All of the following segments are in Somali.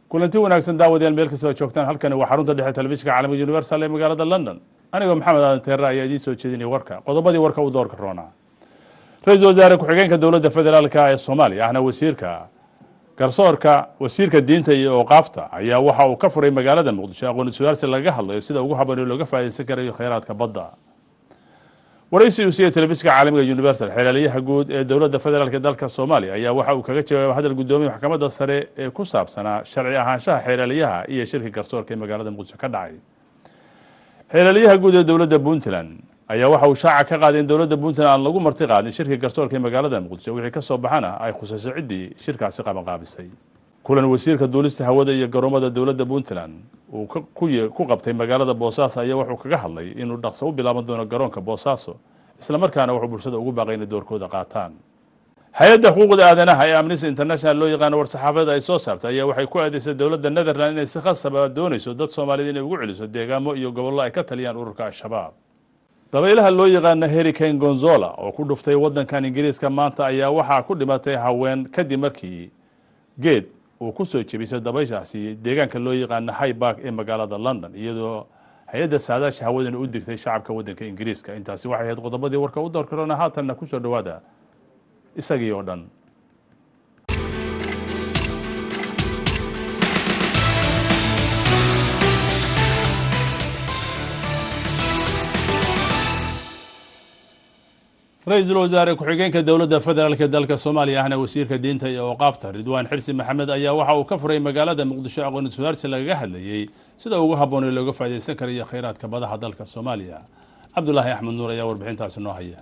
kulanti wanaagsan daawadayaal meel kastoo joogtaan halkani waa xarunta dhexe telefishinka caalamiga universal ee magaalada london anigoo maxamed aadan teere ayaa idiin soo jeedinaya warka qodobadii warka u doorka roonaa ra-iisul wasaare ku-xigeenka dowladda federaalka ee soomaaliya ahna wasiirka garsoorka wasiirka diinta iyo ooqaafta ayaa waxa uu ka furay magaalada muqdisho aqoon iswadaarsi lagaga hadlayo sida ugu haboon ee looga faa'idaysan karayo kheyraadka badda waraysi uu siiya telefishinka caalamiga universal xeelaliyaha guud ee dowladda federaalk ee dalka soomaaliya ayaa waxa uu kaga jawaabay hadal guddoomiya maxkamadda sare ee ku saabsanaa sharci ahaanshaha xeelaliyaha iyo shirka garsoorka ee magaalada muqdisho ka dhacay xeelaliyaha guud ee dowladda puntland ayaa waxa uu shaaca ka qaaday in dowladda puntland aan lagu marti qaadin shirka garsoorka ee magaalada muqdisho wixii ka soo baxana ay khusayso ciddii shirkaasi qabanqaabisay kulan wasiirka duulista hawada iyo garoomada dowladda puntland uu ku qabtay magaalada boosaaso ayaa wuxuu kaga hadlay inuu dhaqso u bilaaban doono garoonka boosaaso islamarkaana wuxuu bulshada ugu baaqay inay doorkooda qaataan hay-adda xuquuqda aadanaha ee amnesty international loo yaqaano war-saxaafada ay soo saartay ayaa waxay ku aadaysay dowladda netherland inay si khasaba doonayso dad soomaaliyed inay ugu celiso deegaamo iyo gobollo ay ka taliyaan ururka al-shabaab dabaylaha loo yaqaano hurricane gonzola oo ku dhuftay waddankan ingiriiska maanta ayaa waxaa ku dhimatay haween kadib markii geed uu ku soo jebisay dabayshaasi deegaanka loo yaqaano highbark ee magaalada london iyadoo hay-adda saadaasha hawadana u digtay shacabka waddanka ingiriiska intaasi waxay ahayd qodobadii warka u door karona haatanna kusoo dhowaada isagii oo dhan ra-iisul wasaare ku-xigeenka dowladda federaalk ee dalka soomaaliya ahna wasiirka diinta iyo ooqaafta ridwaan xirsi maxamed ayaa waxa uu ka furay magaalada muqdisho aqoon iswadaarsi lagaga hadlayey sida ugu habboon ee looga faa'idaysan karayo kheyraadka badaha dalka soomaaliya cabdulaahi axmed nuur ayaa warbixintaasi noo haya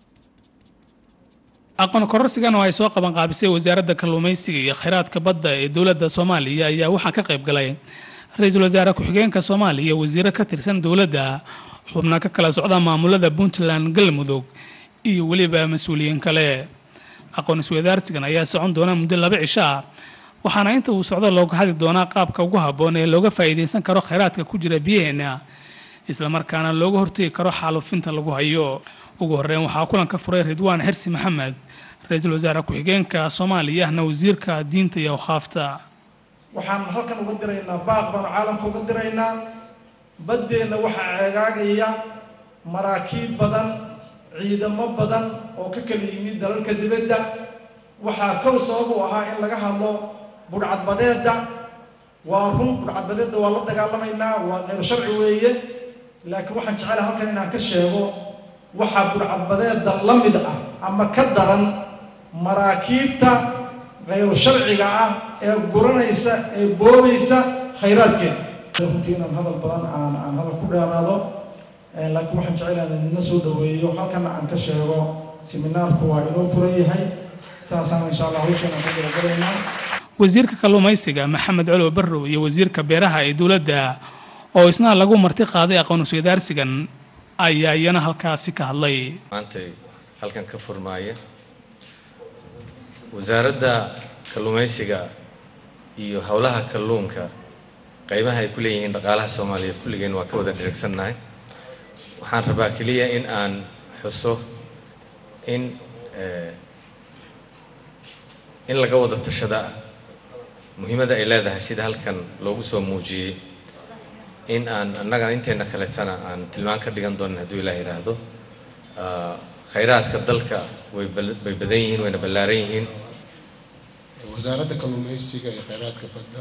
aqoon kororsigan oo ay soo qaban qaabisay wasaaradda kalluumaysiga iyo kheyraadka badda ee dowladda soomaaliya ayaa waxaa ka qayb galay ra-iisul wasaare ku-xigeenka soomaaliya wasiiro ka tirsan dowladda xubna ka kala socda maamulada puntland galmudug iyo weliba mas-uuliyiin kale aqoon iswadaarsigan ayaa socon doona muddo laba cisho ah waxaana inta uu socdo looga hadli doonaa qaabka ugu habboon ee looga faa'iidaysan karo kheyraadka ku jira biyaheena islamarkaana looga hortegi karo xaalufinta lagu hayo ugu horeyn waxaa kulanka furay ridwaan xirsi maxamed ra-iisul wasaare ku-xigeenka soomaaliya ahna wasiirka diinta iyo awqaafta waxaan halkan uga diraynaa baaq baanu caalamka uga diraynaa baddeenna waxaa ceegaagaya maraakiib badan ciidamo badan oo ka kala yimid dalalka dibadda waxaa kow sabab u ahaa in laga hadlo budhcadbadeedda waa run budhcadbadeedda waa la dagaalamaynaa waa qeyr sharci weeye laakiin waxaan jecelahay halkan inaan ka sheego waxaa budhcadbadeedda la mid ah ama ka daran maraakiibta khayru sharciga ah ee guranaysa ee boobaysa khayraadkeeda runtii inaan hadal badan aan aan hadal ku dheeraado laakiin waxaan jecelahay idina soo dhaweeyo halkana aan ka sheego seminaarku waa inoo furan yahay saasaan insha allah hawshan aan ka galagalaynaa wasiirka kalluumaysiga maxamed colow barrow iyo wasiirka beeraha ee dowladda oo isna lagu marti qaaday aqoon iswadaarsigan ayaa iyana halkaasi ka hadlay maantay halkan ka furmaaya wasaaradda kalluumaysiga iyo howlaha kalluunka qaybaha ay ku leeyihiin dhaqaalaha soomaaliyeed kulligeen waa ka wada dhirigsannahay waxaan rabaa keliya in aan xuso in in laga wada tashada muhiimadda ay leedahay sida halkan loogu soo muujiyey in aan annagana inteena kaletana aan tilmaan ka dhigan doonin hadduu ilaah yidhaahdo khayraadka dalka way bay badan yihiin wayna ballaaran yihiin wasaaradda kalluumaysiga iyo kheyraadka badda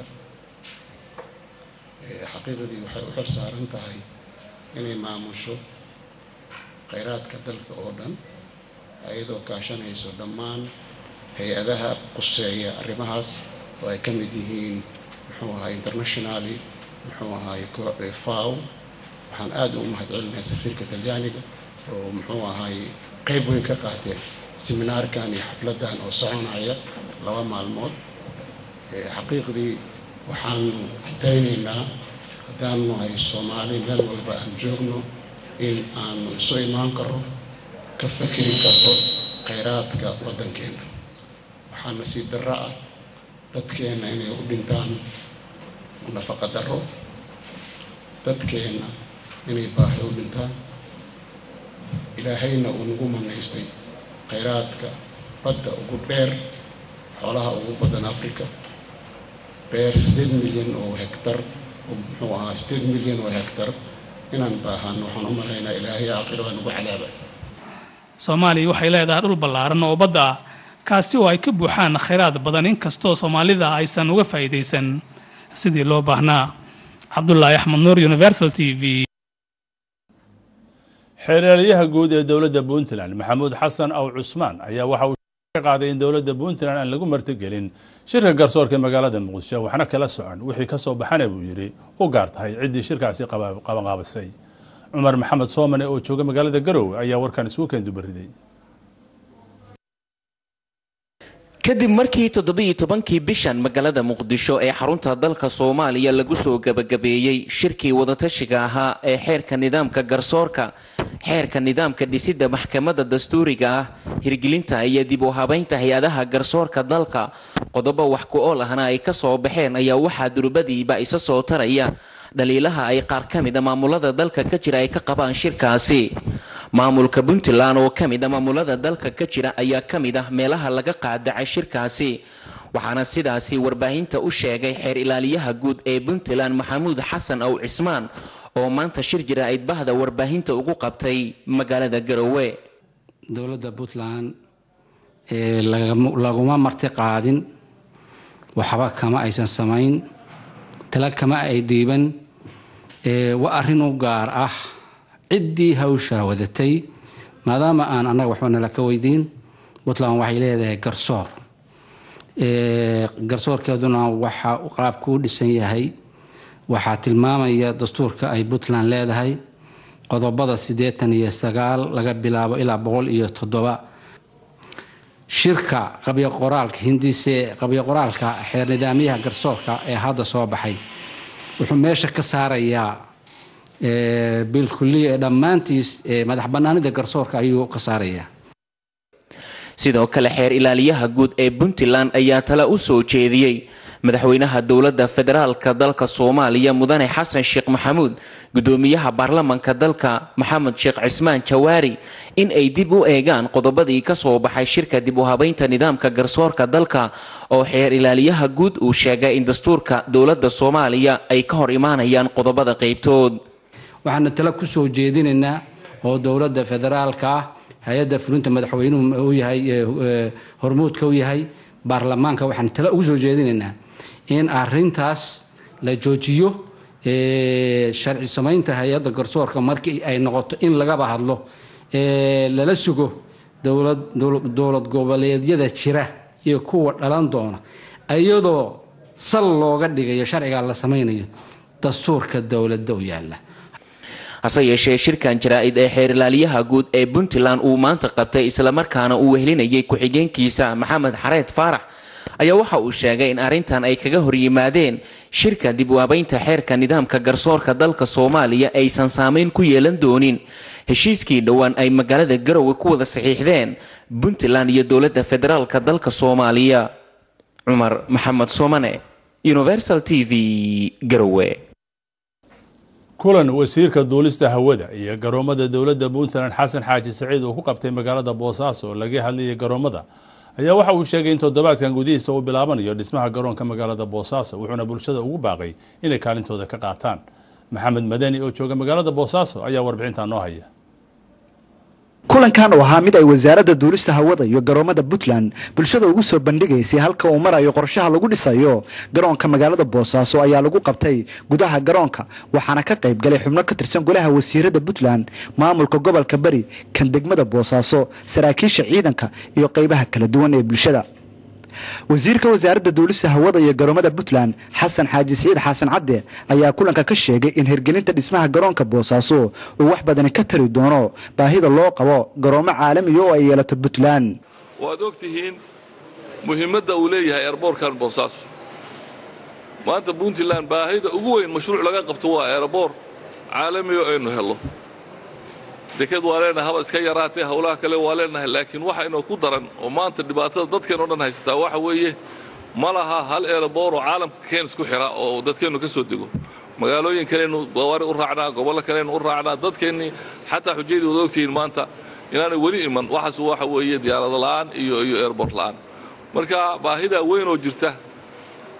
xaqiiqadii waxay u xor saaran tahay inay maamusho kheyraadka dalka oo dhan ayadoo kaashanayso dhammaan hay-adaha quseeya arrimahaas oo ay ka mid yihiin muxuu ahaay internationally muxuu ahaay kooxda faw waxaan aada ugu mahad celinayaa safiirka talyaaniga oo muxuu ahaay qeyb weyn ka qaatee seminaarkan iyo xafladdan oo soconaya laba maalmood xaqiiqdii waxaanu daynaynaa haddaanu nahay soomaali meel walba aan joogno in aanu isu imaan karo ka fakeri karto kheyraadka waddankeenna waxaa nasiib darro ah dadkeenna inay u dhintaan nafaqa darro dadkeenna inay baahi u dhintaan ilaahayna uu nagu manaystay khayraadka badda ugu dheer xoolaha ugu badan africa beer sideed milyan oo hektar oo muxuu ahaa sideed milyan oo hektar inaan baahano waxaan u malaynaa ilaahay aakhiro waa nagu cadaaba soomaaliya waxay leedahay dhul ballaaran oo badda ah kaasi oo ay ka buuxaan khayraad badan inkastoo soomaalida aysan uga faa'iidaysan sidii loo baahnaa cabdulaahi axmed nuur universal t v xeeryaalayaha guud ee dowladda puntland maxamuud xasan aw cusmaan ayaa waxa uu ka qaaday in dowladda puntland aan lagu martigelin shirka garsoorka ee magaalada muqdisho waxna kala socon wixii ka soo baxana buu yidhi u gaar tahay ciddii shirkaasi qabanqaabisay cumar maxamed soomane oo jooga magaalada garowe ayaa warkan isugu keendubariday kadib markii toddobiiyo tobankii bishan magaalada muqdisho ee xarunta dalka soomaaliya lagu soo gebagabeeyey shirkii wadatashiga ahaa ee xeerka nidaamka garsoorka xeerka nidaamka dhisidda maxkamadda dastuuriga ah hirgelinta iyo dib u habaynta hay-adaha garsoorka dalka qodobo wax ku ool ahna ay ka soo baxeen ayaa waxaa durbadiiba isa soo taraya dhaliilaha ay qaar ka mid a maamulada dalka ka jira ay ka qabaan shirkaasi maamulka puntland oo ka mid a maamulada dalka ka jira ayaa ka mid ah meelaha laga qaadacay shirkaasi waxaana sidaasi warbaahinta u sheegay xeer ilaaliyaha guud ee puntland maxamuud xasan aw cismaan oo maanta shir jira aydbahda warbaahinta ugu qabtay magaalada garowe dowladda puntland laguma marti qaadin waxba kama aysan samayn tala kama ay dhiiban waa arrin u gaar ah ciddii hawshaa wadatay maadaama aan annaga waxba nala ka weydiin puntland waxay leedahay garsoor garsoorkeeduna waxa qaabku u dhisan yahay waxaa tilmaamaya dastuurka ay puntland leedahay qodobada siddeetan iyo sagaal laga bilaabo ilaa boqol iyo toddoba shirka qabyo qoraalka hindise qabyo qoraalka xeer nidaamyaha garsoorka ee hadda soo baxay wuxuu meesha ka saarayaa bilkuliya ee dhammaantiis madax bannaanida garsoorka ayuu ka saarayaa sidoo kale xeer ilaaliyaha guud ee puntland ayaa tala u soo jeediyey madaxweynaha dowladda federaalka dalka soomaaliya mudane xasan sheekh maxamuud gudoomiyaha baarlamanka dalka maxamed sheekh cismaan jawaari in ay dib u eegaan qodobadii ka soo baxay shirka dib u habaynta nidaamka garsoorka dalka oo xeer ilaaliyaha guud uu sheegay in dastuurka dowladda soomaaliya ay ka hor imaanayaan qodobada qaybtood waxaana tala ku soo jeedinaynaa oo dowladda federaalka ah hay-adda fulinta madaxweynuhu u yahay hormuudka u yahay baarlamaanka waxaan tala ugu soo jeedinaynaa in arintaas la joojiyo sharci samaynta hay-adda garsoorka markii ay noqoto in lagaba hadlo lala sugo dowlad goboleedyada jira iyo kuwa dhalan doona iyadoo sal looga dhigayo sharcigaa la samaynayo dastuurka dowladda u yaala hase yeeshee shirkan jaraa-id ee xeer ilaaliyaha guud ee puntland uu maanta qabtay islamarkaana uu wehelinayay ku-xigeenkiisa maxamed xareed faarax ayaa waxa uu sheegay in arrintan ay kaga hor yimaadeen shirka dib u habaynta xeerka nidaamka garsoorka dalka soomaaliya aysan saameyn ku yeelan doonin heshiiskii dhowaan ay magaalada garowe ku wada saxiixdeen puntland iyo dowladda federaalka dalka soomaaliya cumar maxamed soomane universal t v garowe kulan wasiirka duulista hawada iyo garoomada dowladda puntland xasan xaaji saciid uu ku qabtay magaalada boosaaso oo laga hadlayay garoomada ayaa waxa uu sheegay in toddobaadkan gudihiisa uu bilaabanayo dhismaha garoonka magaalada boosaaso wuxuuna bulshada ugu baaqay inay kaalintooda ka qaataan maxamed madani oo jooga magaalada boosaaso ayaa warbixintaa noo haya kulankan oo ahaa mid ay wasaaradda duulista hawada iyo garoomada puntland bulshada ugu soo bandhigaysay halka uu marayo qorshaha lagu dhisayo garoonka magaalada boosaaso ayaa lagu qabtay gudaha garoonka waxaana ka qayb galay xubno ka tirsan golaha wasiirada puntland maamulka gobolka bari kan degmada boosaaso saraakiisha ciidanka iyo qaybaha kala duwan ee bulshada wasiirka wasaaradda duulista hawada iyo garoomada puntland xasan xaaji siciid xasan cadde ayaa kulanka ka sheegay in hirgelinta dhismaha garoonka boosaaso uu wax badani ka tari doono baahida loo qabo garoomo caalamiya oo ay yeelato puntland waad og tihiin muhiimadda uu leeyahay eerboorkan boosaaso maanta puntland baahida ugu weyn mashruuc laga qabto waa eerboor caalamiya oo aynu hello deked waa leenahay haba iska yaraatee howlaha kale waa leenahay laakiin waxa inoo ku daran oo maanta dhibaatada dadkeen o dhan haysataa waxa weeye ma laha hal eeraboor oo caalamka keen isku xira oo dadkeennu ka soo dego magaalooyin kaleynu gawaari u raacnaa gobollo kaleynu u raacnaa dadkeennii xataa xujayadii wada ogtihiin maanta inaanay weli iman waxaas waxa weeye diyaarado la'aan iyo iyo eerboor la'aan marka baahidaa weyn oo jirta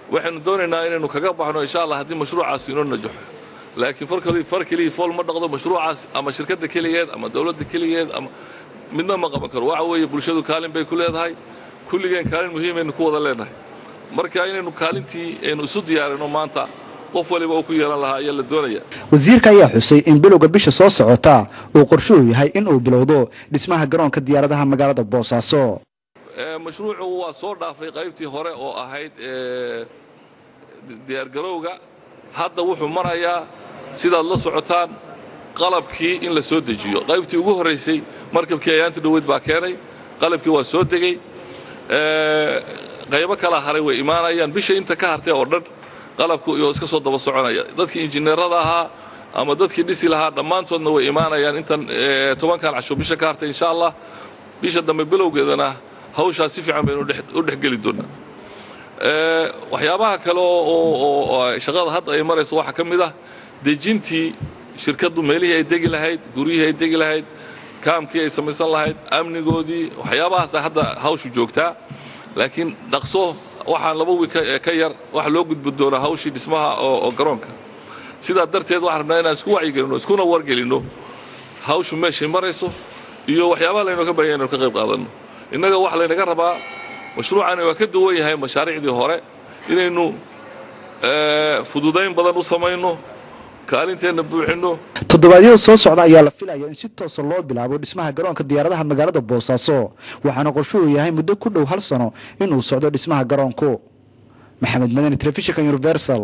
waxaynu doonaynaa inaynu kaga baxno insha allah haddii mashruucaasi inoo najaxo laakiin far keliya fool ma dhaqdo mashruucaas ama shirkadda keligeed ama dowladda keligeed ama midna ma qaban karo waxa weeye bulshadu kaalin bay ku leedahay kulligeen kaalin muhiimaynu ku wada leenahay marka inaynu kaalintii aynu isu diyaarino maanta qof waliba uu ku yeelan lahaa ayaa la doonaya wasiirka ayaa xusay in bilowga bisha soo socota uu qorshuhu yahay in uu bilowdo dhismaha garoonka diyaaradaha magaalada boosaaso mashruucu waa soo dhaafay qaybtii hore oo ahayd diyaargarowga hadda wuxuu marayaa sidaad la socotaan qalabkii in la soo dejiyo qaybtii ugu horraysay markabkii ayaanta dhoweyd baa keenay qalabkii waa soo degey qaybo kala haray way imaanayaan bisha inta ka hartay oo dhan qalabku iyo iska soo daba soconaya dadkii injineerada ahaa ama dadkii dhisi lahaa dhammaantoodna way imaanayaan intan tobankan casho bisha ka hartay insha allah bisha dambe bilowgeedana hawshaas si fiican baynu u dhexgeli doonaa waxyaabaha kale oo shaqada hadda ay marayso waxaa ka mid ah dejintii shirkaddu meelihii ay degi lahayd guryihii ay degi lahayd kaamkii ay samaysan lahayd amnigoodii waxyaabahaasa hadda hawshu joogtaa laakiin dhaqso waxaan laba wiil ka yar waxa loo gudbi doonaa hawshii dhismaha oo garoonka sidaa darteed waxaan rabnaa inaan isku wacyigelinno iskuna wargelinno hawshu meeshay marayso iyo waxyaabaha laynoo ka baahanya inaynu ka qayb qaadanno innaga waxa laynaga rabaa mashruucani waa ka duwan yahay mashaariicdii hore inaynu fududayn badan u samayno kaalinteenna buuxinno toddobaadyada soo socda ayaa la filaya in si toosa loo bilaabo dhismaha garoonka diyaaradaha magaalada boosaaso waxaana qorshuhu yahay muddo ku dhow hal sano inuu socdo dhismaha garoonku maxamed madani telefishinka universal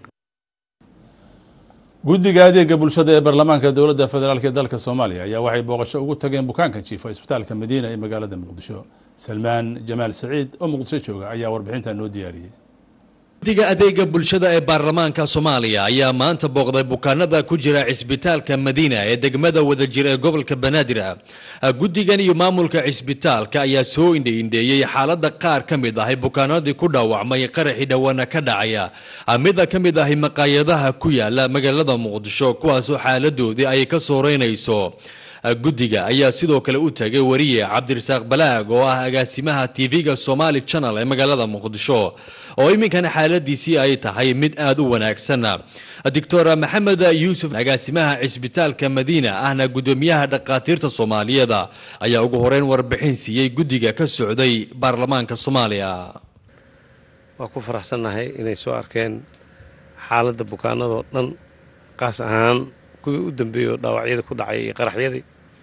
guddiga adeega bulshada ee baarlamaanka dowladda federaalk ee dalka soomaaliya ayaa waxay booqasho ugu tageen bukaanka jiifa isbitaalka madiina ee magaalada muqdisho salmaan jamaal saciid oo muqdisho jooga ayaa warbixinta noo diyaariyey guddiga adeega bulshada ee baarlamaanka soomaaliya ayaa maanta booqday bukaanada ku jira cisbitaalka madiina ee degmada wadajir ee gobolka banaadir guddigan iyo maamulka cisbitaalka ayaa soo indhaindheeyey xaalada qaar ka mid ahay bukaanadii ku dhaawacmay qaraxii dhowaana ka dhacaya mida ka mid ahay maqaayadaha ku yaala magaalada muqdisho kuwaasoo xaaladoodii ay ka sooreynayso guddiga ayaa sidoo kale u tagay wariye cabdirasaaq balaag oo ah agaasimaha tv-ga somali channel ee magaalada muqdisho oo iminkana xaaladiisii ay tahay mid aada u wanaagsan doctor maxamed yuusuf agaasimaha cisbitaalka madiina ahna guddoomiyaha dhakhaatiirta soomaaliyeed ayaa ugu horeyn warbixin siiyey guddiga ka socday baarlamaanka soomaaliya waa ku faraxsannahay inay soo arkeen xaaladda bukaanadoo dhan qaas ahaan kuwii u dambeeyey oo dhaawacyada ku dhacay iyo qaraxyadii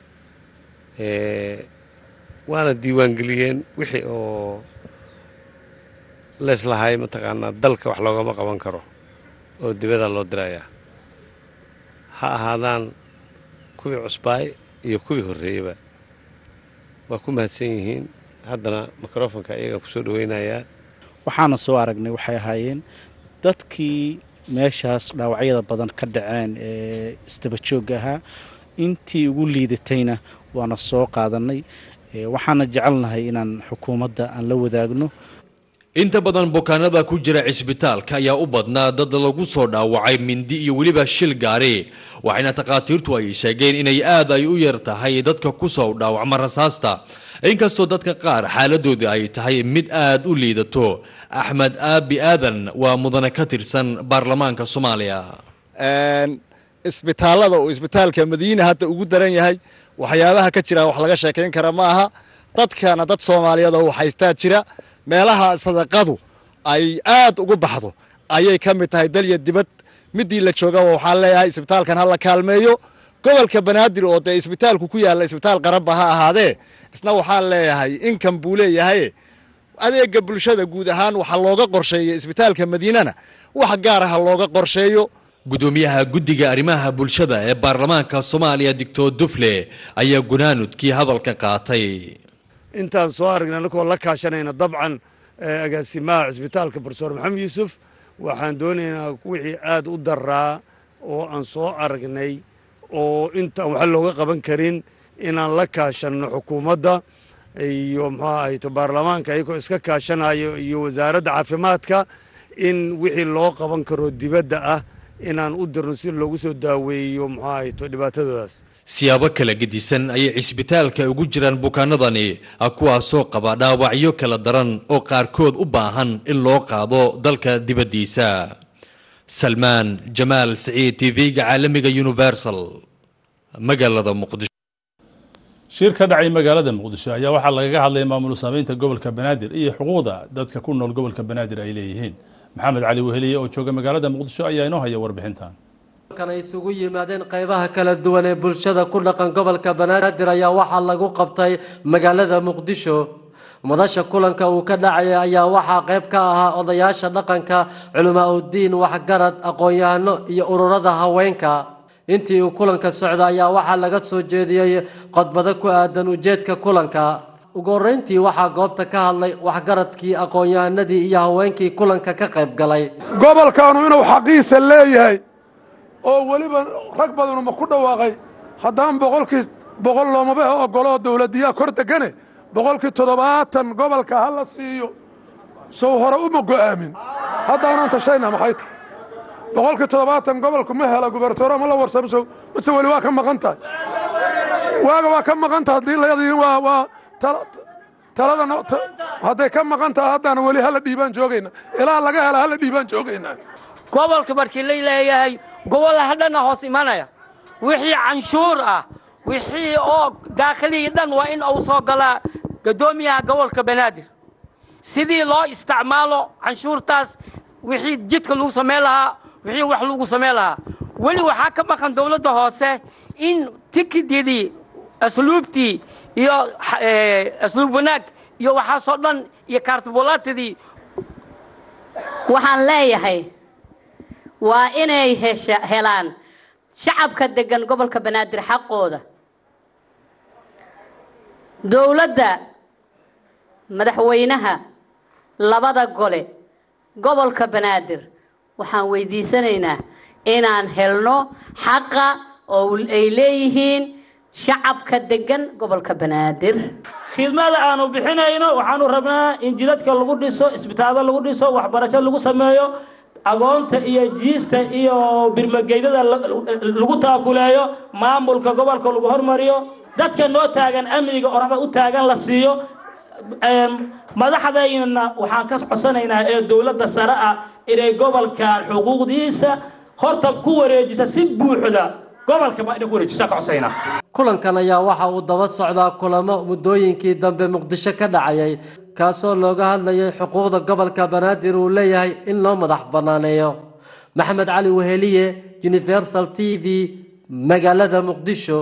waana diiwaangeliyeen wixii oo leeslahay mataqaanaa dalka wax loogama qaban karo oo dibada loo dirayaa ha ahaadaan kuwii cusbaay iyo kuwii horreeyeyba waa ku mahadsan yihiin haddana mikrofonka iyaga ku soo dhaweynayaa waxaana soo aragnay waxay ahaayeen dadkii meeshaas dhaawacyada badan ka dhaceen ee isdabajoogga ahaa intii ugu liidatayna waana soo qaadanay waxaana jecelnahay inaan xukuumadda aan la wadaagno inta badan bukaanada ku jira cisbitaalka ayaa u badnaa dad lagu soo dhaawacay mindi iyo weliba shil gaari waxayna takhaatiirtu ay sheegeen inay aad ay u yar tahay dadka ku soo dhaawacma rasaasta inkastoo dadka qaar xaaladooda ay tahay mid aad u liidato axmed aabi aadan waa mudane ka tirsan baarlamaanka soomaaliya isbitaallada uu isbitaalka madiina hadda ugu daran yahay waxyaabaha ka jira wax laga sheekayn kara ma aha dadkana dad soomaaliyeed oo haystaa jira meelaha sadaqadu ay aad ugu baxdo ayay ka mid tahay dalya dibad midii la joogaba waxaan leeyahay isbitaalkan ha la kaalmeeyo gobolka banaadir oo dee isbitaalku ku yaalla isbitaal qaranba ha ahaadee isna waxaan leeyahay inkan buu leeyahay adeega bulshada guud ahaan waxa looga qorsheeyo isbitaalka madiinana wax gaara ha looga qorsheeyo gudoomiyaha guddiga arrimaha bulshada ee baarlamaanka soomaaliya doctor dufle ayaa gunaanudkii hadalka qaatay intaan soo aragnay anakoo la kaashanayna dabcan agaasimaha cisbitaalka profesor maxamed yuusuf waxaan doonaynaa wixii aad u daraa oo aan soo aragnay oo intaan waxa looga qaban karin inaan la kaashanno xukuumadda iyo muxuu ahayto baarlamaanka ayagoo iska kaashanayo iyo wasaaradda caafimaadka in wixii loo qaban karo dibadda ah inaan u dirno si loogu soo daaweeyo muxuu ahayto dhibaatadoodaas siyaabo kala gedisan ayay cisbitaalka ugu jiraan bukaanadani kuwaasoo qaba dhaawacyo kala daran oo qaarkood u baahan in loo qaado dalka dibaddiisa salmaan jamaal siciid tv-ga caalamiga universal magaalada muqdisho shir ka dhacay magaalada muqdisho ayaa waxaa lagaga hadlaya maamul saameynta gobolka banaadir iyo xuquuqda dadka ku nool gobolka banaadir ay leeyihiin maxamed cali weheliye oo jooga magaalada muqdisho ayaa inoo haya warbixintan kan ay isugu yimaadeen qaybaha kala duwan ee bulshada ku dhaqan gobolka banaadir ayaa waxaa lagu qabtay magaalada muqdisho madasha kulanka uu ka dhacaya ayaa waxaa qayb ka ahaa odayaasha dhaqanka culamaa udiin waxgarad aqoon-yahano iyo ururada haweenka intii uu kulanka socda ayaa waxaa laga soo jeediyey qodbado ku aadan ujeedka kulanka ugu horeyntii waxaa goobta ka hadlay waxgaradkii aqoon-yahanadii iyo haweenkii kulanka ka qayb galay gobolkaanu inuu xaqiisa leeyahay oo weliba rag badanu ma ku dhawaaqay haddaan boqolkii boqol loomaba ogoloo dowladiyaa kor degane boqolkii toddobaatan gobolka ha la siiyo sow hore uma go'aamin haddaanan tashayna maxay tahay boqolkii toddobaatan gobolku ma hela gubertoora ma la warsamso mase weli waa ka maqan tahay waaga waa ka maqan tahay haddii layadiin waa waa talada hadday ka maqan tahay haddana weli hala dhiibaan joogayna ilaa laga hela hala dhiibaan joogaynaa gobolka markii la leeyahay gobolaha dhanna hoos imanaya wixii canshuur ah wixii oo daakhilihii dhan waa in uu soo galaa gaddoomiyaha gobolka banaadir sidii loo isticmaalo canshuurtaas wixii jidka lagu samayn lahaa wixii wax lagu samayn lahaa weli waxaa ka maqan dowladda hoose in tikididii asluubtii iyo asluub wanaag iyo waxaasoo dhan iyo kaartibulaatadii waxaan leeyahay waa inay hesha helaan shacabka deggan gobolka banaadir xaqooda dowladda madaxweynaha labada gole gobolka banaadir waxaan weydiisanaynaa inaan helno xaqa oo ay leeyihiin shacabka deggan gobolka banaadir khidmada aanu bixinayno waxaanu rabnaa in jidadka lagu dhiso isbitaalada lagu dhiso waxbarasho lagu sameeyo agoonta iyo jiista iyo birmageydada lagu taakuleeyo maamulka gobolka lagu hormariyo dadka noo taagan amniga orada u taagan la siiyo madaxdaynana waxaan ka codsanaynaa ee dowladda sare ah inay gobolkan xuquuqdiisa horta ku wareejisa si buuxda gobolka baa inay ku wareejisa ka codsanayna kulankan ayaa waxa uu daba socdaa kulamo muddooyinkii dambe muqdisho ka dhacayay kaasoo looga hadlayay xuquuqda gobolka banaadir uu leeyahay in loo madax banaaneeyo maxamed cali weheliye universal t v magaalada muqdisho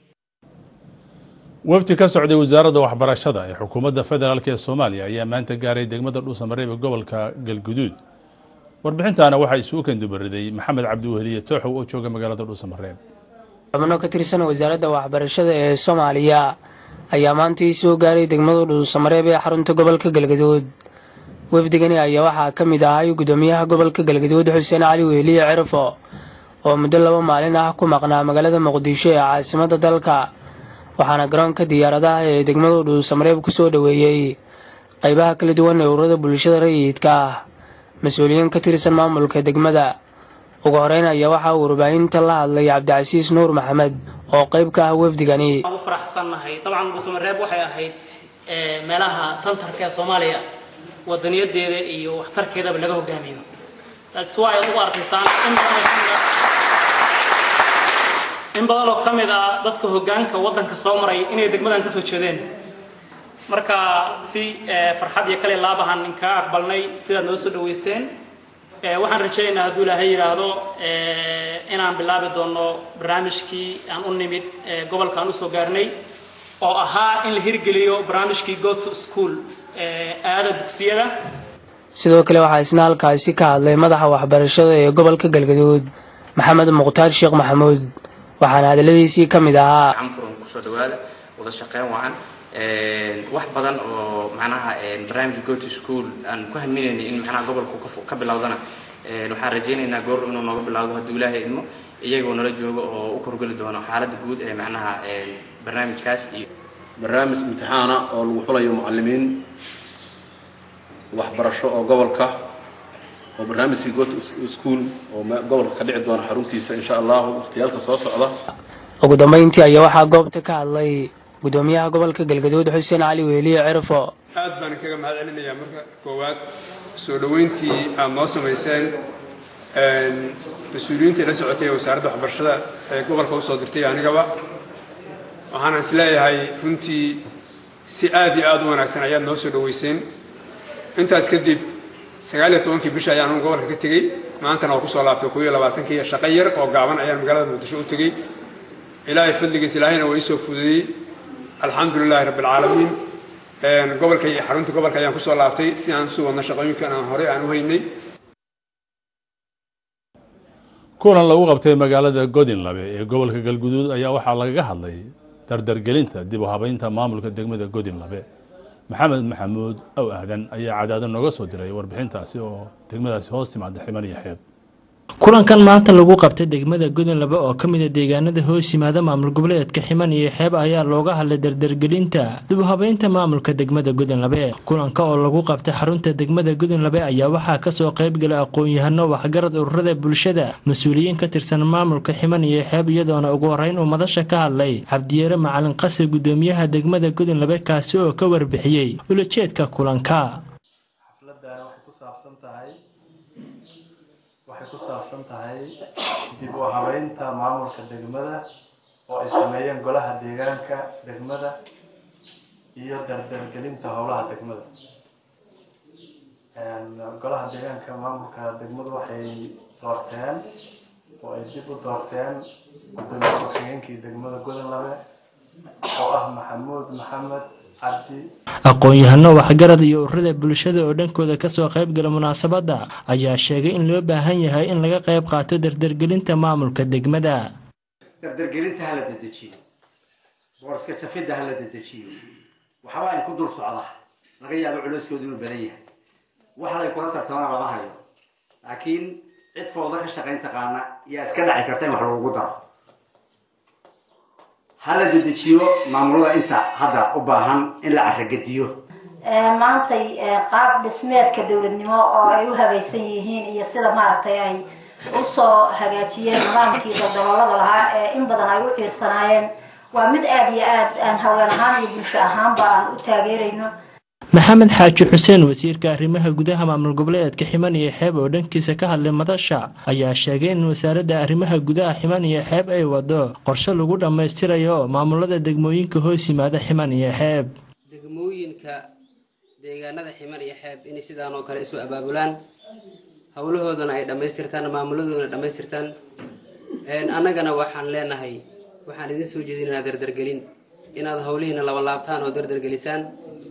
wafdi ka socday wasaaradda waxbarashada ee xukuumadda federaalk ee soomaaliya ayaa maanta gaaray degmada dhuusamareeb ee gobolka galguduud warbixintaana waxaa isugu kendubariday maxamed cabdiweheliye tooxow oo jooga magaalada dhuusamareeb xubno ka tirsan wasaaradda waxbarashada ee soomaaliya ayaa maantii soo gaaray degmada dhuusamareeb ee xarunta gobolka galgaduud wafdigani ayaa waxaa ka mid ahay gudoomiyaha gobolka galgaduud xuseen cali weheliye cirfo oo muddo laba maalin ah ku maqnaa magaalada muqdisho ee caasimadda dalka waxaana garoonka diyaaradaha ee degmada dhuusamareeb ku soo dhoweeyey qaybaha kala duwan ee ururada bulshada rayidka ah mas-uuliyiin ka tirsan maamulka degmada ugu horeyn ayaa waxaa uu warbaahinta la hadlay cabdicasiis nuur maxamed oo qayb ka ah wafdigani waan u faraxsannahay dabcan dhuusamareeb waxay ahayd meelaha santarka ee soomaaliya wadaniyadeeda iyo waxtarkeedaba laga hogaamiyo that's why aad ugu arkaysaan in badan oo ka mid ah dadka hogaanka waddanka soo maray inay degmadan ka soo jeedeen marka si farxad iyo kale laabahan inkaa aqbalnay sidaad noo soo dhaweyseen waxaan rajaynaynaa hadduu ilaahay yidhaahdo inaan bilaabi doono barnaamijkii aan u nimid gobolka aan usoo gaarnay oo ahaa in la hirgeliyo barnaamijkii go to school aada dugsiyada sidoo kale waxaa isna halkaasi ka hadlay madaxa waxbarashada ee gobolka galgaduud maxamed mukhtaar sheekh maxamuud waxaana hadaladiisii ka mid ahaa furan kusoo dhawaada wada shaqeyn wacan wax badan oo macnaha barnaamijka go to school aan ku haminayna in macnaha gobolku ka bilowdana waxaan rajaynaynaa goor inuu nooga bilowdo hadduu ilaahay idmo iyagoo nala joogo oo u korgeli doono xaaladda guud ee macnaha barnaamijkaas iyo barnaamij imtixaana oo lagu xulayo mucalimiin waxbarasho oo gobolka oo barnaamijkii go to school oo gobolka ka dhici doona xaruntiisa insha allahu waqtiyaalka soo socda ugu dambeyntii ayaa waxaa goobta ka hadlay gudoomiyaha gobolka galgaduud xuseen cali weeliye cirfo aad baan kaga mahad celinayaa marka koowaad soo dhoweyntii aad noo samayseen mas-uuliyiintii la socotay ee wasaaradda waxbarashada ee gobolka usoo dirtay anigaba waxaana is leeyahay runtii si aad iyo aad u wanaagsan ayaad noo soo dhoweyseen intaas kadib sagaal iyo tobankii bisha ayaan anu gobolka ka tegey maantana waa kusoo laabtay koob iyo labaatankii shaqo yar oo gaaban ayaan magaalada muqdisho u tegey ilaahay fadligiis ilaahayna waa iisoo fududeeyey alxamdu lilaahi rabbi alcaalamiin gobolka iyo xarunta gobolka ayaan kusoo laabtay si aan usuu wadno shaqooyinkan aan horey aan u haynay kulan lagu qabtay magaalada godinlabe ee gobolka galguduud ayaa waxaa lagaga hadlay dardargelinta dib u habeynta maamulka degmada godinlabe maxamed maxamuud ow aadan ayaa cadaado nooga soo diray warbixintaasi oo degmadaasi hoos timaada ximan iyo xeeb kulankan maanta lagu qabtay degmada godonlaba oo ka mid a deegaanada hoos yimaada maamul goboleedka ximan iyo xeeb ayaa looga hadlay dardargelinta dib u habeynta maamulka degmada godonlabe kulanka oo lagu qabtay xarunta degmada godonlabe ayaa waxaa kasoo qaybgalay aqoon-yahano waxgarad ururada bulshada mas-uuliyiin ka tirsan maamulka ximan iyo xeeb iyadoona ugu horeyn uu madasha ka hadlay cabdiyeere macalin qasi gudoomiyaha degmada godonlabe kaasi oo ka warbixiyey ulajeedka kulanka waxay ku saabsan tahay dib u habeynta maamulka degmada oo ay sameeyeen golaha deegaanka degmada iyo dardargelinta howlaha degmada golaha deegaanka maamulka degmadu waxay doorteen oo ay dib u doorteen gudoomiye ku-xigeenkii degmada godonlabe oo ah maxamuud maxamed cabdi aqoon-yahano waxgarad iyo ururada bulshada oo dhankooda kasoo qaybgala munaasabadda ayaa sheegay in loo baahan yahay in laga qayb qaato dardargelinta maamulka degmada dardargelinta hala dedejiyo boorska jafidda hala dedejiyo waxbaa in ku dul socda laga yaabo culeyskoodu inuu badan yahay wax lay kula tartamana lama hayo laakiin cid fowda ka shaqayn taqaana yaa iska dhaci karta in wax lagugu daro hala dedejiyo maamulada inta hadda u baahan in la caragediyo maantay qaab dhismeedka dowladnimo oo ay u habaysan yihiin iyo sida maaragtay ay usoo hagaajiyeen nidaamkii daldaloolada lahaa ee in badan ay u ciirsanaayeen waa mid aada iyo aad aan haween ahaan iyo bulsho ahaanba aan u taageerayno maxamed xaaji xuseen wasiirka arrimaha gudaha maamul goboleedka ximan iyo xeeb oo dhankiisa ka hadlay madasha ayaa sheegay in wasaaradda arrimaha gudaha ximan iyo xeeb ay wado qorshe lagu dhammaystirayo maamulada degmooyinka hoos yimaada ximan iyo xeeb degmooyinka deegaanada ximan iyo xeeb inay sidaan oo kale isu abaabulaan howlahoodana ay dhammaystirtaan maamuladoodana dhammaystirtaan annagana waxaan leenahay waxaan idin soo jeedinaynaa dardargelin inaad howlihiina laba laabtaan oo dardargelisaan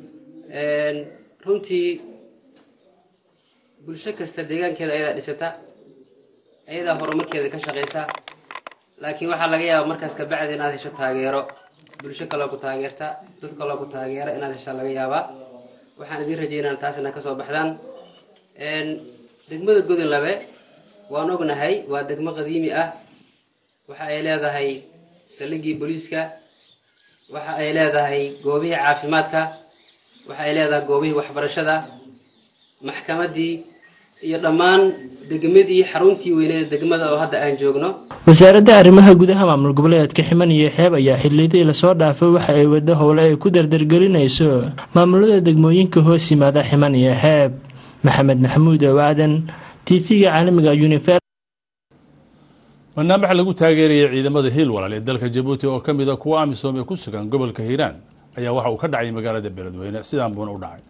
runtii bulsho kasta deegaankeeda ayadaa dhisata ayadaa horumarkeeda ka shaqaysa laakiin waxaa laga yaabaa markaas kabacdi inaad hesho taageero bulsho kaloo ku taageerta dad kaloo ku taageera inaad heshaa laga yaabaa waxaan idiin rajeynaa taas inaad kasoo baxdaan degmada godonlabe waan ognahay waa degmo qadiimi ah waxa ay leedahay saldhiggii booliiska waxa ay leedahay goobihii caafimaadka waxa ay leedahay goobihii waxbarashada maxkamaddii iyo dhammaan degmadii xaruntii weyneeda degmada oo hadda aan joogno wasaaradda arrimaha gudaha maamul goboleedka ximan iyo xeeb ayaa xilidii lasoo dhaafay waxa ay wado howle ay ku dardargelinayso maamulada degmooyinka hoos yimaada ximan iyo xeeb maxamed maxamuud owaadan tv-ga caalamiga univer barnaamij lagu taageerayay ciidamada hiil walaal ee dalka jabuuti oo ka mid a kuwa amisom ee ku sugan gobolka hiiraan ayaa waxa uu ka dhacay magaalada beledweyne sidaan buuna u dhacay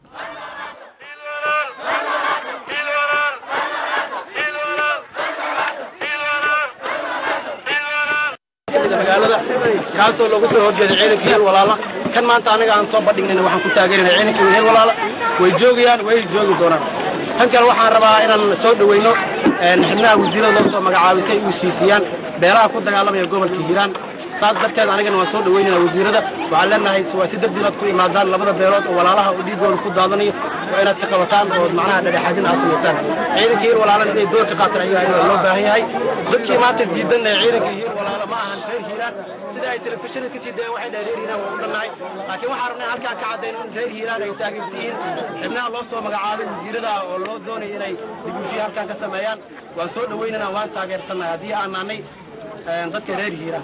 magaalada kaasoo loogu soo horjeeday ciidankii heel walaala kan maanta anaga aan soo bandhignayna waxaan ku taageerinay ciidankii heel walaala way joogayaan way joogi doonaan tan kale waxaan rabaa inaan soo dhoweyno xibnaha wasiirada loo soo magacaabay si ay u heshiisiyaan beelaha ku dagaalamaya gobolka hiiraan saas darteed anigana waan soo dhaweynaynaa wasiirada waxaan leenahay waa si degdeg inaad ku imaadaan labada beelood oo walaalaha oo dhiigooda ku daadanayo waa inaad ka qabataan oo macnaha dhexdhexaadin aad samaysaan ciidanka hiil walaalan inay door ka qaataan ayaga ayaa loo baahan yahay dadkii maanta diidan ee ciidanka hiil walaala ma ahan reer hiiraan sida ay telefishinada kasii dayeen waxay dhahay reer hiiraan waa u dhannahay laakiin waxaan rabnay halkaan ka caddayno in reer hiiraan ay taageersan yihiin xibnaha loo soo magacaabay wasiirada oo loo doonaya inay dibushiya halkaan ka sameeyaan waan soo dhaweynaynaa waan taageersannahay haddii aan nahnay dadka reer hiiraan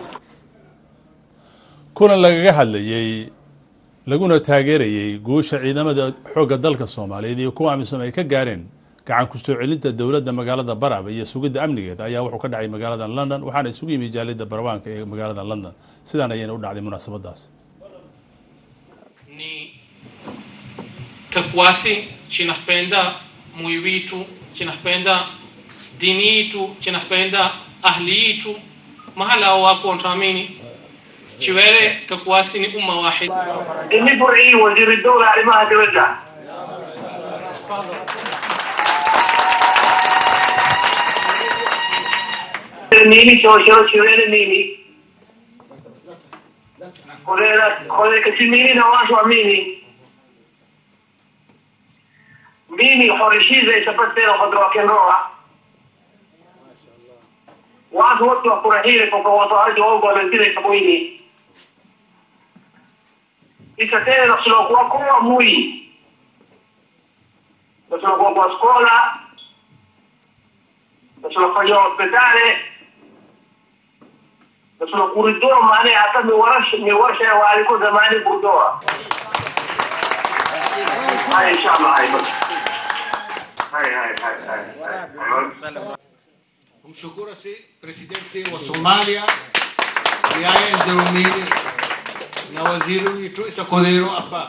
kulan lagaga hadlayey laguna taageerayey guusha ciidamada xoogga dalka soomaaliyeed iyo kuwa amisom ay ka gaareen gacan ku soo celinta dowladda magaalada baraba iyo sugidda amnigeeda ayaa wuxuu ka dhacay magaalada london waxaana isugu yimi jaalida barabaanka ee magaalada london sidaan ayayna u dhacday munaasabadaas Kakwasi chinapenda mui witu chinapenda dini yitu chinapenda ahli yitu mahala wako wanaamini chiwele kakwasi ni umma wahid إني برعي وزير الدولة علمها دولة نيني شو شو شو نيني خذ خذ كسي ميني نواش وميني ميني خورشي زي سبتين خضروا كن روح واس وقت وقرهيرك وقواتو هاي جواب ولا تيري سبويني ikatena tunakuwa kuwa mui na tunakuwa kwa skola na tunafanya hospitali na tunakuridoa maana hata miwarsha miwarsha waliko zamani kudoa haya inshallah haya basi haya haya haya haya kumshukuru si presidenti wa Somalia Yahya Nzarumini na waziri wetu Isa Kodero hapa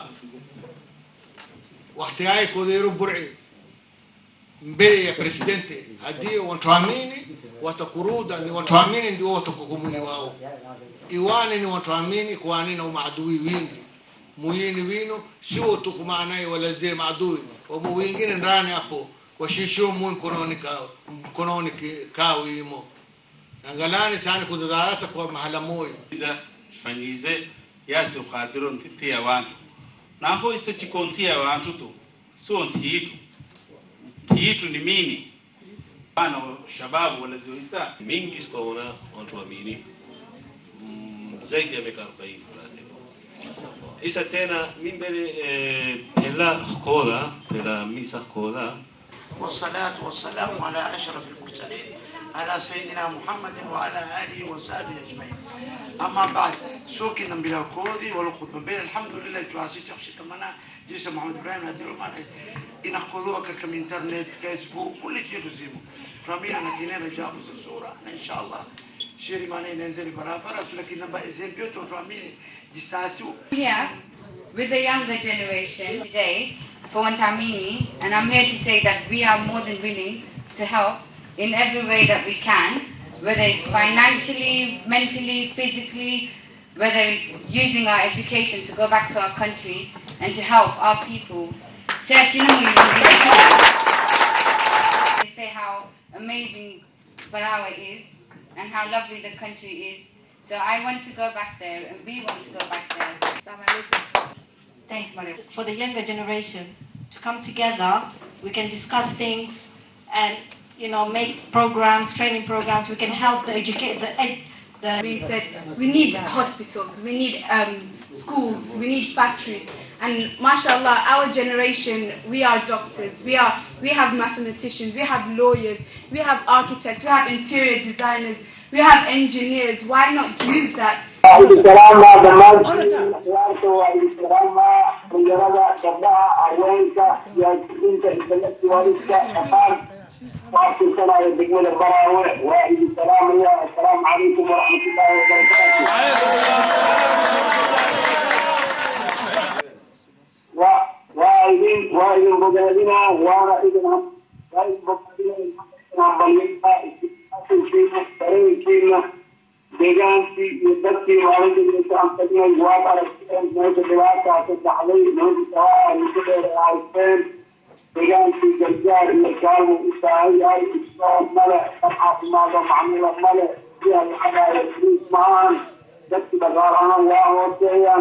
wakati Kodero Bur'i mbele ya presidenti hadi watuamini watakuruda ni watuamini ndio watakuhukumu wao iwani ni watuamini kwani na maadui wingi muyini wino sio tukumaanaye walazire maadui wabo wengine ndani hapo washisho mu mkononi kao mkononi kao imo angalani sana kudadalata kwa mahala moyo fanyize yasi ukhadiro ntiti abantu naho ise chikonti ya abantu tu sio ntiitu ntiitu ni mini bana shababu walazoisa mingi sikaona watu waamini mm, zaidi ya miaka arobaini isa tena mi mbele eh, pela koda pela misa koda والصلاة والسلام على أشرف المرسلين على سيدنا محمد وعلى آله وصحبه أجمعين أما بعد سوكي نبيلا كودي والخطبة بين الحمد لله جواسي تخشي كمانا جيسا محمد إبراهيم هديرو معنا إن أخذوك كم إنترنت فيسبوك كل شيء تزيمو رمينا نكينا رجاب الصورة إن شاء الله شيري ماني ننزل برا فرس لكن نبا إزين بيوتو رميني جساسو here with the younger generation today for Wantamini, and I'm here to say that we are more than willing to help in every way that we can, whether it's financially, mentally, physically, whether it's using our education to go back to our country and to help our people. They say how amazing Barawa is and how lovely the country is. So I want to go back there and we want to go back there. Thanks, Maria. For the younger generation to come together, we can discuss things and you know make programs, training programs. We can help the educate the ed, the. We said we need hospitals, we need um, schools, we need factories, and mashallah, our generation, we are doctors, we are we have mathematicians, we have lawyers, we have architects, we have interior designers, we have engineers. Why not use that? السلامة دمانتي أخوانك والسلامة مجرد جبهة عوينك يا كنت إنتلت والدك أخان وعطي سنة يدقون البراوع واحد السلام يا السلام عليكم ورحمة الله وبركاته وايدين وايدين بجادنا وانا إذن هم وايدين بجادنا هم بلينا في deegaankii iyo dadkii maalinta aan tagnay waad aragteen meesha dhibaata ka dhacday meesha sabaa muddo dheer ay haysteen deegaankii gargaar iyo gaalmu u baahan yahay isoo male dad caafimaado macmula male siyaa lacagaayo friis maahan dadki dhaqaal ahaan waa hooseeyaan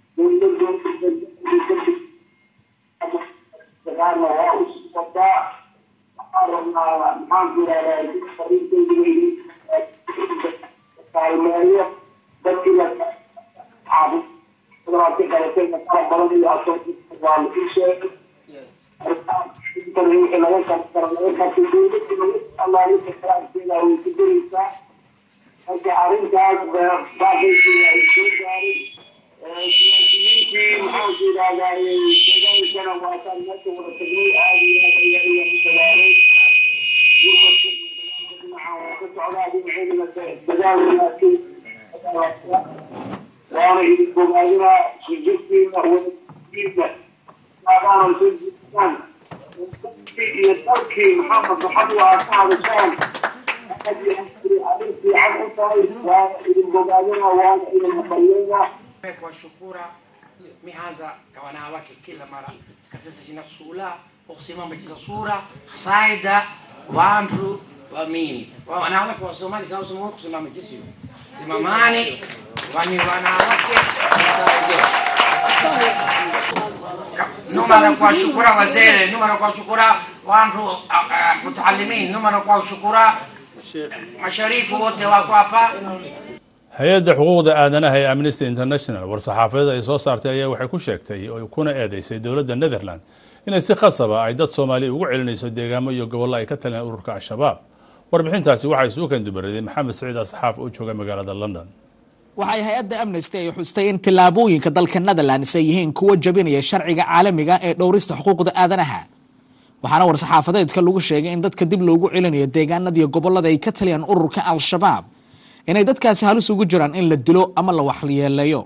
dagaalna waa u socotaa waxaan rabnaa maxaanku yidhahdaa kaalmeeyo dadkii la caafimaadka qalatay kala badan iyo asoo waa la ii sheegay wixii laga qabtaro laga qabtay dowladda allaahisa kalaamkeeda way ku daraysaa marka arrintaas baaqaysii ay soo gaarin siyaasiyiintii maxaanku yidhahdaa deegaankana waataan meesha wada tagnay aada iyo aad ayaa iga dagaalay gurmadka iyo dagaalka dhinaca waa ka socdaa dhinaceedana dagaal wanaagsan waana idin bogaadinaa sujudkiina wadakiina maadaama soo jiistaan iyo dalkii maxamed maxad waa ka hadashaan arrin fiican u tahay waana idin bogaadinaa waana idin maqayeynaa kuwashukura mianza kwa wanawake kila mara katika zina sura ukisimama katika sura saida wantu wamini wanawake wa Somali sawa somo kusimama jisio simamani wani wanawake numara kuwashukura wazee numara kuwashukura wantu mutaalimin numara kuwashukura masharifu wote wako hapa hay-adda xuquuqda aadanaha ee amnesty international war-saxaafadeed ay soo saartay ayaa waxay ku sheegtay oo kuna eedeysay dowladda netherland inay si khasaba ay dad soomaaliya ugu celinayso deegaamo iyo gobollo ay ka taleen ururka al-shabaab warbixintaasi waxay isugu kandubaraday maxamed saciid asxaaf oo jooga magaalada london waxay hay-adda amnesty ay xustay in tillaabooyinka dalka netherlands ay yihiin kuwa jabinaya sharciga caalamiga ee dhowrista xuquuqda aadanaha waxaana war-saxaafadeedka lagu sheegay in dadka dib loogu celinayo deegaanadiiyo gobollada ay ka taliyaan ururka al-shabaab inay dadkaasi halis ugu jiraan in la dilo ama la waxyeeleeyo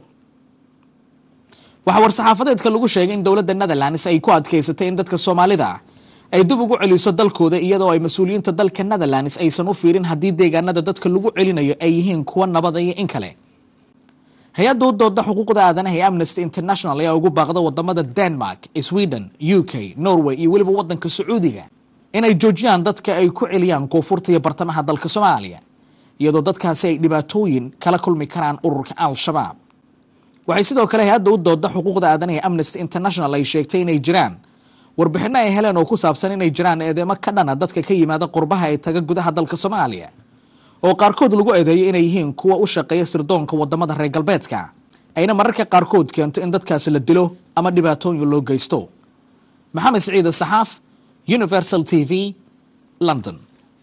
waxaa war-saxaafadeedka lagu sheegay in dowladda netherlands ay ku adkeysatay in dadka soomaalida ay dib ugu celiso dalkooda iyadoo ay mas-uuliyiinta dalka netherlands aysan u fiirin haddii deegaanada dadka lagu celinayo ay yihiin kuwa nabada iyo in kale hay-adda u dooda xuquuqda aadanaha ee amnesty international ayaa ugu baaqda wadamada denmark sweden u k norway iyo weliba wadanka sacuudiga inay joojiyaan dadka ay ku celiyaan koonfurta iyo bartamaha dalka soomaaliya iyadoo dadkaasi ay dhibaatooyin kala kulmi karaan ururka al-shabaab waxay sidoo kale hay-adda u dooda xuquuqda aadanaha ee amnesty international ay sheegtay inay jiraan warbixino ay heleen oo ku saabsan inay jiraan eedeemo ka dhana dadka ka yimaada qurbaha ee taga gudaha dalka soomaaliya oo qaarkood lagu eedeeyo inay yihiin kuwa u shaqeeya sirdoonka wadamada reer galbeedka ayna mararka qaarkood keento in dadkaasi la dilo ama dhibaatooyin loo geysto maxamed siciide saxaaf universal t v london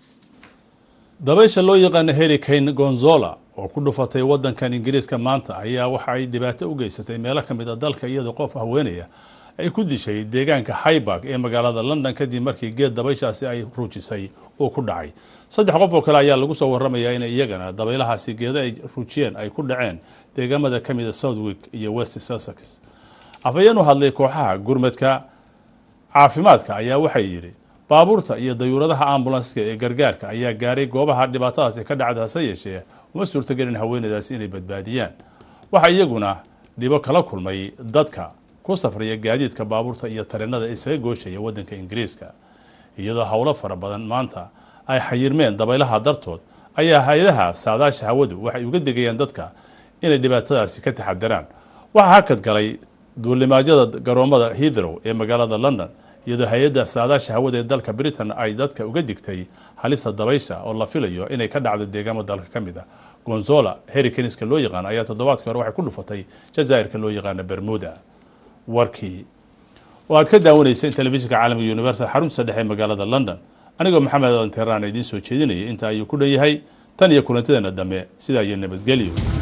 dabaysha loo yaqaana hurricane gonzola oo ku dhufatay wadankan ingiriiska maanta ayaa waxa ay dhibaato u geysatay meelo ka mid a dalka iyadoo qof haweenaya ay ku dishay deegaanka highbarg ee magaalada london kadib markii geed dabayshaasi ay ruujisay uu ku dhacay saddex qof oo kale ayaa lagu soo waramayaa in iyagana dabaylahaasi geeda ay ruujiyeen ay ku dhaceen deegaamada ka mida southwick iyo west sussex afhayeen u hadlay kooxaha gurmadka caafimaadka ayaa waxay yidhi baabuurta iyo dayuuradaha ambulanska ee gargaarka ayaa gaaray goobaha dhibaatadaasi ka dhacda hase yeeshee uma suurtagelin haweenadaasi inay badbaadiyaan waxaa iyaguna dhibo kala kulmay dadka ku safraya gaadiidka baabuurta iyo tareenada isaga gooshaya wadanka ingiriiska iyadoo howlo fara badan maanta ay xayirmeen dabaylaha dartood ayaa hay-adaha saadaasha hawadu waxay uga degayaan dadka inay dhibaatadaasi ka taxadaraan waxaa hakad galay duulimaadyada garoomada hidrow ee magaalada london iyadoo hay-adda saadaasha hawada ee dalka britain ay dadka uga digtay halista dabaysha oo la filayo inay ka dhacdo deegaamo dalka ka mid a gonzola herikenska loo yaqaan ayaa toddobaadkii hore waxay ku dhufatay jazaa'irka loo yaqaana bermuda warkii oo aad ka daawanayseen telefishinka caalamiga universal xaruntiisa dhexe ee magaalada london anigoo maxamed adan teeraan idiin soo jeedinayay inta ayuu ku dhan yahay tan iyo kulantadeena dambe sidaa iyo nabadgelyo